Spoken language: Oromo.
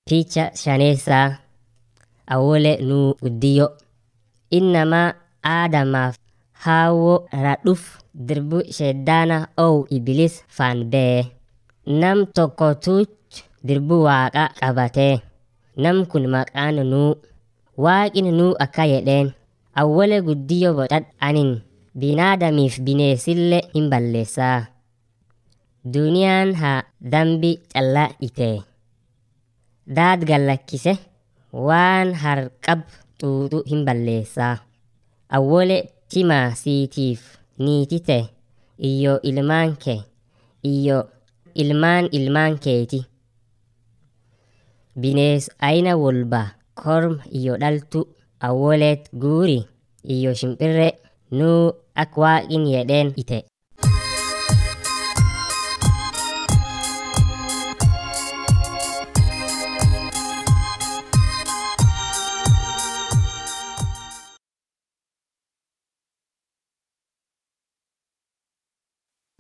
Picha shaneessaa awwole nuu guddiyyo. Innamaa aadamaaf haawwo radhuf dirbu sheddaana owu ibliis faan bee. Nam tokkotuch dirbu waaqa qabatee. Nam kun maqaan nuu. Waaqin nuu akka jedheen awwole guddiyyo bodhadh anin binaadamiif bineesille hin balleessaa. Duniyaan haa dambi callaa itee. Daad gallakkise waan harqab xuuxu hin balleessaa. Awwole timaa siitiif niitite iyyo ilmaan kee iyyo ilmaan ilmaan keeti. Binees ayina wolba korma iyyo dhaltu awwoleet guuri iyyo shimpirre nuu ak waaqin jedheen ite.